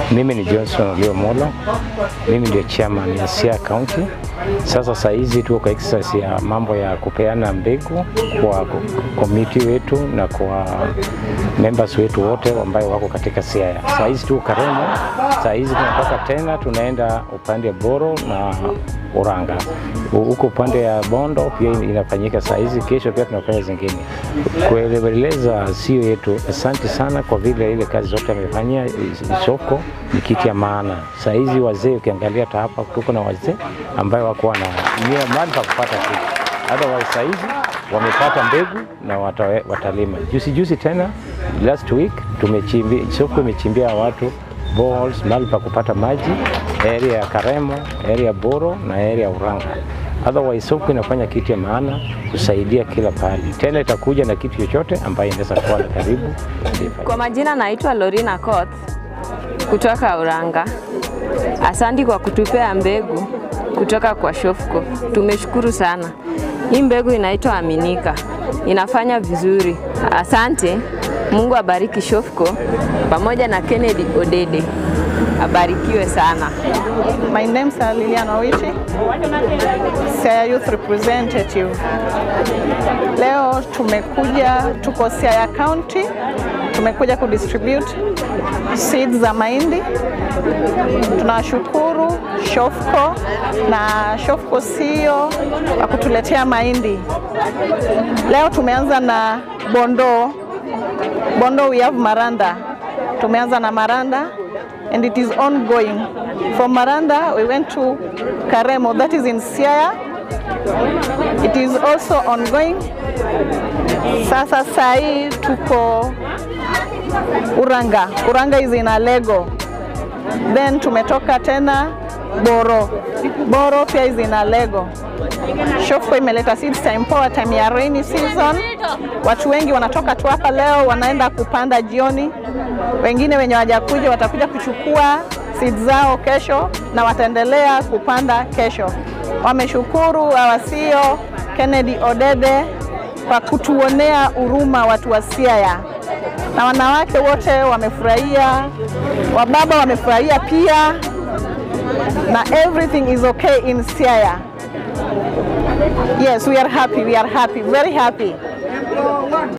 Mimi ni Johnson Olio Molo, mimi ndio chairman ya Siaya County. Sasa saa hizi tuko kwa exercise ya mambo ya kupeana mbegu kwa komiti wetu na kwa members wetu wote ambao wako katika Siaya. Saa hizi tuko Karemo, saa hizi tunatoka tena tunaenda upande wa Boro na Uranga. Huko upande ya Bondo pia inafanyika saa hizi, kesho pia tunafanya zingine. Kueleza sio yetu, asante sana kwa vile ile kazi zote amefanyia. Soko ni kitu ya maana. Saa hizi wazee, ukiangalia hata hapa tuko na wazee ambayo wako na nia mahali pa kupata kitu, otherwise saa hizi wamepata mbegu na wata, watalima. Juzi juzi tena last week tumechimbia, soko imechimbia watu boreholes mahali pa kupata maji area ya Karemo, area ya Boro na area ya Uranga. Otherwise soko inafanya kitu ya maana kusaidia kila pahali, tena itakuja na kitu chochote ambayo inaweza kuwa na karibu. Kwa majina naitwa Lorina Koth kutoka Uranga. Asante kwa kutupea mbegu kutoka kwa Shofco, tumeshukuru sana. Hii mbegu inaitwa Aminika, inafanya vizuri. Asante. Mungu abariki Shofco pamoja na Kennedy Odede, abarikiwe sana. My name is Lilian Owichi, Siaya Youth Representative. Leo tumekuja, tuko Siaya County, tumekuja kudistribute seeds za mahindi. Tunashukuru Shofco na Shofco CEO kwa kutuletea mahindi. Leo tumeanza na Bondo. Bondo we have Maranda. Tumeanza na Maranda and it is ongoing. From Maranda we went to Karemo that is in Siaya. It is also ongoing. Sasa sai tuko Uranga. Uranga is in Alego. Then tumetoka tena Boro. Boro pia is in Alego. Shofco imeleta seeds time poa time ya rainy season. Watu wengi wanatoka tu hapa leo wanaenda kupanda jioni. Wengine wenye wajakuja watakuja kuchukua seeds zao kesho na wataendelea kupanda kesho. Wameshukuru awasio Kennedy Odede kwa kutuonea huruma watu wa Siaya, na wanawake wote wamefurahia, wababa wamefurahia pia, na everything is okay in Siaya. Yes, we are happy, we are happy, very happy.